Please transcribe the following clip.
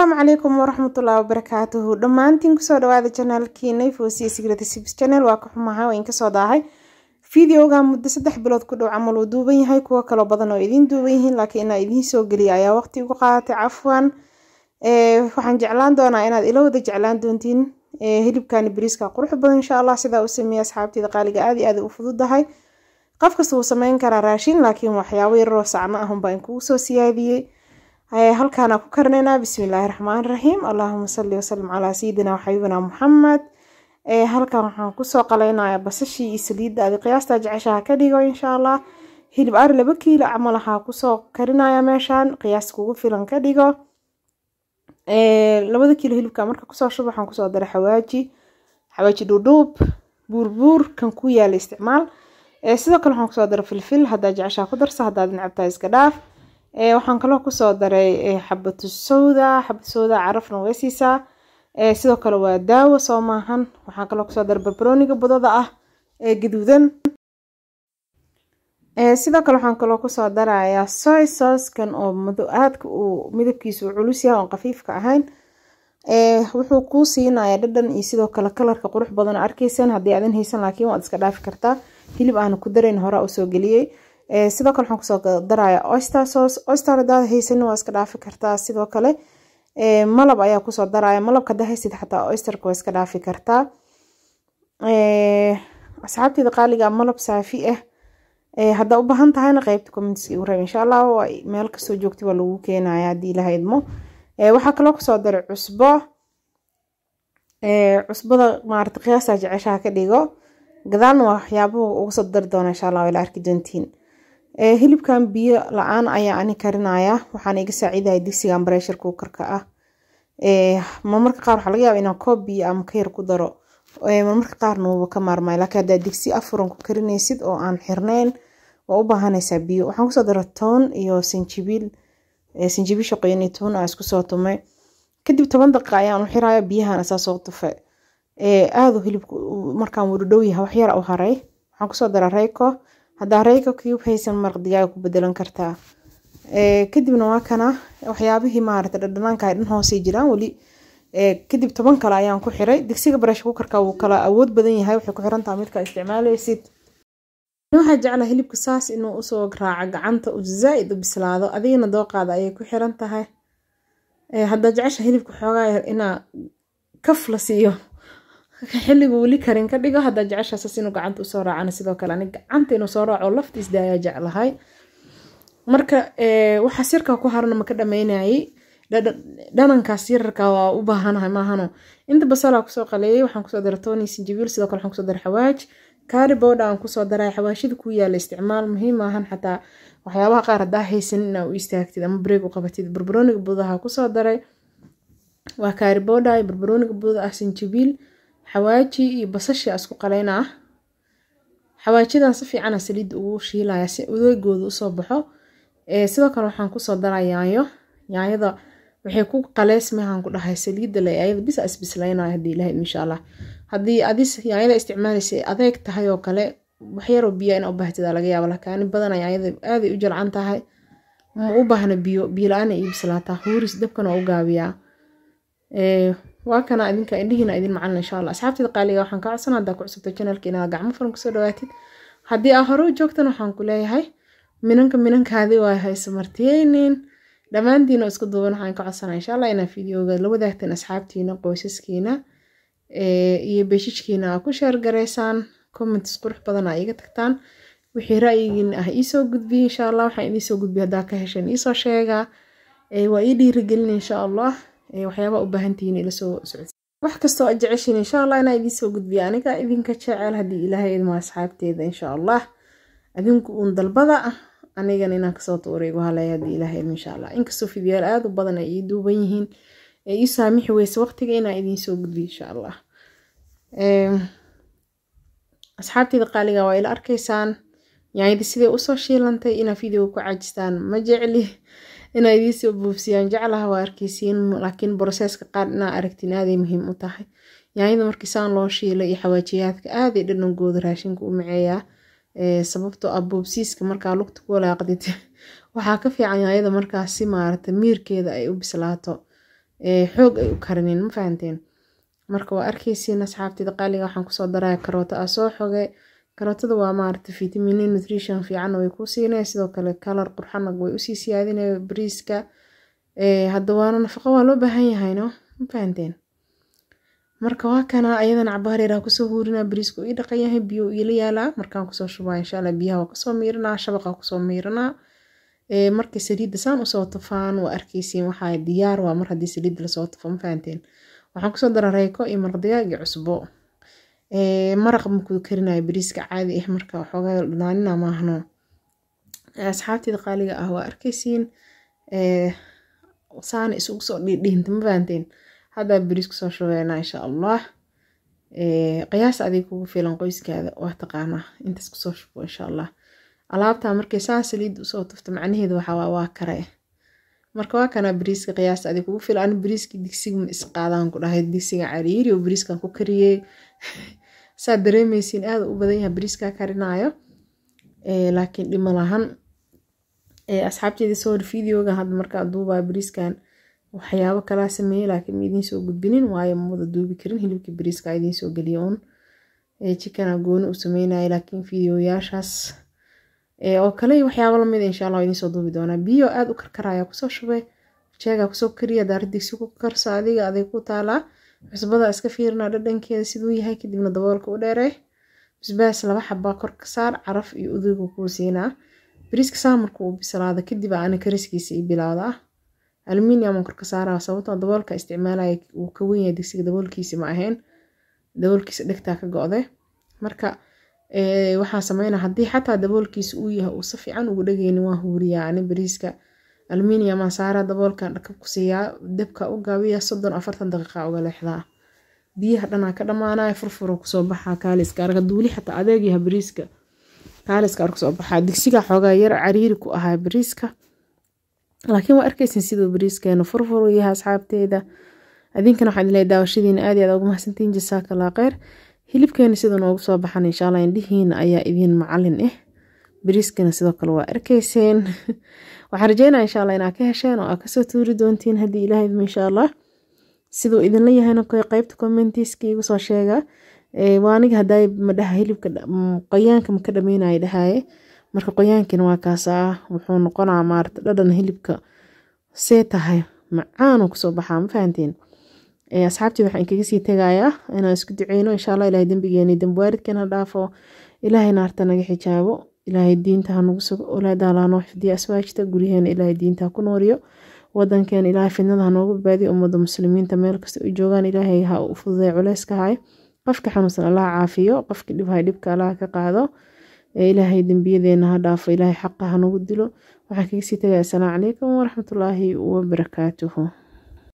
asalaamu calaykum waraxmatullahi wabarakaatuhu dhammaantiin kusoo dhawaada janaalkiina foosiya sigratisips channel waa ka xumaha waa inkasoo daahay videoga muddo saddex bilood ku dhow camal uu duuban yahay kuwo kaloo badan oo idiin duuban yihiin laakiin inaa idiin soo geliya ayaa waqti ugu qaadatay cafwan waxaan jeclaan doonaa inaad ila wada jeclaan doontiin hilibkani bariiska qurux badan insha allah sidaa u sameeya asxaabteeda qaaliga aad iyo aad u fududahay qof kasta wuu sameyn karaa raashin laakiin waxyaabo yaroo sacno ahunbaa in kugu soo siyaadiyey halkaana ku karinaynaa bismillaahi raxmaan raxiim allahuma salli wasalim calaa sayidina waxabibina muxamed halkan waxaan kusoo qalaynayaa basashii iyo saliidda adi qiyaastaa jeceshaha ka dhigo insha allah hilib ari laba kiilo camal waxaa kusoo karinaya meeshaan qiyaas kugu filan ka dhigo labada kiilo hilibka marka kusoo shub waxaan kusoo daray xawaaji xawaaji dhuudhuub buurbuur kan ku yaala isticmaal sidoo kale waxaan kusoo daray filfil haddaa jeceshaha ku darsa haddaad nacabtaa iska dhaaf waxaan kaloo kusoo daray xabatu sowda xabatu sowda carafna way siisaa sidoo kale waa daawo soo maahan waxaan kaloo kusoo daray barbarooniga budada ah ee gaduudan sidoo kale waxaan kaloo kusoo darayaa soy sooskan oo aadka uu midabkiisa uu culus yahay oon khafiifka ahayn wuxuu kuu siinayaa dhadhan iyo sidoo kale kalarka qurux badan oo arkeysan haddii aadan haysan laakiin waad iska dhaafi kartaa hilib aana ku darayn horaa usoo geliyey sidoo kale waxaan kusoo daraya oyster sauce oyster hadaad haysanin waa iska dhaafi kartaa sidoo kale malab ayaa kusoo daraya malabka hadaa haysid xataa oysterka waa iska dhaafi kartaa asxaabteeda qaaliga malab saafi ah haddaa u baahan tahayna qeybta commentska igu reeb insha allah meel kastoo joogta waa lagu keenaya haddii ilaha idmo waxaa kaloo kusoo daray cusbo cusbada maarata qiyaasta jeceshaha ka dhigo gadaalna waa waxyaabuhu uga soo dari doona insha allah ila arki doontiin hilibkan biyo la-aan ayaa ani karinaya waxaan iga saaciidaya digsigan bareshar kuukarka ah marmarka qaar waxaa laga yaaba inaan koob biyo ama ka yar ku daro marmarka qaarna wuuba ka maarmaya laakiin haddaa digsi afuran ku karinaysid oo aan xirnayn waa u baahanaysaa biyo waxaan kusoo dara toon iyo sanjibiil sanjibiisha qoyan iyo toon aa isku soo tumay kadib toban daqiiqa ayaan u xiraya biyahan asaa soo tufe aada hilibku markaan wada dhow yahay wax yar u haray waxaan kusoo dara reyko haddaa reyko cube haysan maraq digaaga ku bedelan kartaa kadibna waa kana waxyaabihii maarata dhadhanaanka ay dhan hoosay jiraan weli kadib toban kale ayaan ku xiray digsiga bareesha kukarka wuu kala awood badan yahay waxay ku xirantaha midka isticmaalaysid waxaa jecla hilibka saas inuu usoo raaco gacanta u zaa-id u bislaado adigana dooqaada ayay ku xiran tahay haddaa jecesha hilibka xoogaa inaa kaf la siiyo xilligu weli karin ka dhigo haddaa jeceshaasas inuu gacanta usoo raacana sidoo kale ani gacanta inuu soo raaco laftiisda ayaa jeclahay marka waxaa sirka ku harana maka dhameynayay dhanankaas yararka waa u baahanahay maahano inta basalaa kusoo qaleeyay waxaan kusoo daray tony sinjibiil sidoo kale waxaan kusoo daray xawaaj kaari bowdha aan kusoo daray xawaashida ku yaala isticmaal muhiim maahan xataa waxyaabaha qaar haddaa haysanin inaa u istaagtid ama breeg u qabatid barbarooniga budaha kusoo daray waa kaari bowdha iyo barbarooniga buda ah sinjibiil xawaaji iyo basashi isku qaleyna ah xawaajidan si fiicana saliidda ugu shiilaya si udeegooda usoo baxo sidoo kale waxaan kusoo daraa yaanyo yaanyada waxay ku qaleysmahaan ku dhahay saliidda le ayada bisa isbislaynaya hadii ilahay insha allah haddii adis yaanyada isticmaalaysa adeeg tahay oo kale waxyaroo biyo ina u baahtida laga yaaba lakaani badana yaanyada aaday u jalcan tahay ma u baahna biyo biyo la-aana ii bislaataa huuris dabkana waa u gaabiyaa waa kana idinka indhihiina idin macalin insha allah asxaabteeda qaaliga waxaan ka codsan haddaa ku cusubta janalka inaad gacmo furan kusoo dhawaatid haddii aa hore u joogtan waxaan ku leeyahay minanka minankaadi waa hayso martiyeynin dhammaantiina isku duuban waxaan ka codsanaa insha allah inaa videoga la wadaagteen asxaabtiina qoysaskiina iyo beeshijkiina aa ku sheergareysaan comments qurux badan aa iiga tagtaan wixii ra'yigiina ah iisoo gudbiya insha allah waxaan idiinsoo gudbiya haddaa ka hesheen iisoo sheegaa waa ii dhiirigelin insha allah waxyaabaa u baahantihiin ila soo socodsi wax kastoo aad jeceshiin insha allah inaa idiinsoo gudbiya aniga idinka jecel haddii ilaahay idmo asxaabteeda insha allah adinku uun dalbada anigana inaan kasoo tuuray igu halaya haddii ilaahay idmo insha allah inkastoo fidiyaal aada u badan ay ii duuban yihiin ee ii saamixi weyse waqtiga inaa idiinsoo gudbiya insha allah asxaabteeda qaaliga waa ila arkaysaan yaanyadii siday usoo shiilantay inaa videoga ku cajistaan ma jecli inaa idiinsoo buufsiyaan jeclaha waa arkeysiin laakiin broseska qaar inaa aragtiin aaday muhiim u tahay yaanyada markii saan loo shiilay iyo xawaajiyaadka aaday dhanankooda raashinka u maceeyaa sababtoo ah buubsiiska markaa lugta ku walaaqdid waxaa ka fiican yaanyada markaas si maarata miirkeeda ay u bislaato xoog ay u karinin ma fahanteen marka waa arkeysiin asxaabtida qaaliga waxaan kusoo daraya karooto aa soo xoge karootada waa maarata vitamini nutrition fiican way ku siinaya sidoo kale kalar qurxanag way usii siyaadinaya bariiska hadda waana nafaqo waa loo baahan yahayno ma fahanteen marka waa kana ayadana cabaareera kusoo huurinaa bariisku ii dhaqan yahay biyo iila yaalaa markaan kusoo shubaa insha allah biyaha waa kasoo miiranaa shabaqa kusoo miiranaa markii saliidda saan usoo tufaan waa arkeysiin waxaa diyaar waa mar haddii saliidda lasoo tufo ma fahanteen waxaan kusoo dara reyko iyo mardigaag iyo cusbo maraq makuu karinayo bariiska caadi ah marka waxoogaa dhanaanina maahno asxaabteeda qaaliga ah waa arkeysiin saana isugu soo dhiidhiinta ma fahanteen haddaa bariis kusoo shubeynaa insha allah qiyaas adig kugu filan qoyskaada waa taqaanaa intaas kusoo shubo insha allah alaabtaa markay saan saliid usoo tufto macnaheedu waxaa waa kare marka waa kanaa bariiska qiyaasta adig kugu filan ani bariiska digsiga ma isqaadaan ku dhahay digsiga cariiri oo bariiskan ku kariyey saa dareemeysiin aada u badan yahay bariiskaa karinaayo laakiin dhimo lahan asxaabteedii soo hor videoga hadda markaa duubaa bariiskan waxyaabo kalaa sameeyey laakiin ma idiin soo gudbinin waayo ma wada duubi karin hilibkii bariiska idiin soo geliya uun jikana gooni u sameynaya laakiin videoyaashaas oo kale waxyaabo lamid insha allah idiin soo duubi doonaa biyo aada u karkaraya kusoo shubay jeega kusoo kariya daara digsi ku karso adiga aday ku taalaa cusbada iska fiirina dhadhankeeda siduu yahay kadibna daboolka u dheeree basbaas laba xabaa kor ka saar caraf iyo udugu kuu siinaa bariiska saa markuu u bislaado kadib ana kariskiisa i bilowdaa aluminium kor ka saaraa sababtoo daboolka isticmaalaya uu ka wenyahay digsiga daboolkiisi ma ahayn daboolkiisa dhegtaa ka go-de marka waxaan sameynaa haddii xataa daboolkiisa uu yahay uu si fiican ugu dhageynin waa huuriyaa ani bariiska aluminiumaan saaraa daboolkan dhakab ku siiyaa dabka u gaabiya soddon afartan daqiiqa uga leexdaa biyaha dhanaa ka dhamaanaya furfuro kusoo baxaa kaaliska arga duuli xataa adeegyaha bariiska kaaliska arka soo baxaa digsiga xoogaa yar cariiri ku ahaa bariiska laakiin waa arkeysin siduu bariiskeenu furfuru yahay asxaabteeda adinkana waxaan ilay daawashadiina aad iyo aad ugu mahadsantihiin jasaakallah kheyr hilibkeena siduu noogu soo baxan insha allah indhihiina ayaa idiin macalin ah bariiskana sidoo kale waa arkeyseen waxaan rajeynaya insha allah inaad ka hesheen oo aad kasoo tuuri doontiin haddii ilahay idmo insha allah siduu idinla yahayna qeybta commentiska igu soo sheega waa aniga haday madhaha hilibka qoyaanka maka dhameynaya dhahaye marka qoyaankina waa kaasaa wuxuu noqonaa maarata dhadhan hilibka see tahay macaanu kusoo baxaa ma fahanteen asxaabtii waxaan kaga sii tegayaa inaan isku duceyno insha allah ilahay dembigeeni dembi waaridkeena dhaafo ilaahay naarta naga xijaabo ilaahay diinta hanagu sugo olaadaala hanoo xifdiya aswaajta guryaheena ilaahay diinta ku nooriyo wadankeena ilaahay fidnada hanoogu badbaadiyo ummada muslimiinta meel kasta ay joogaan ilaahay ha u fududay culeyska hay qofka xanuunsan allah caafiyo qofka dhibhay dhibka allah ka qaado ilaahay dembiyadeena ha dhaafo ilaahay xaqa hanagu dilo waxaan kaga sii tagaya asalaamu calaykum waraxmatullaahi wabarakaatuhu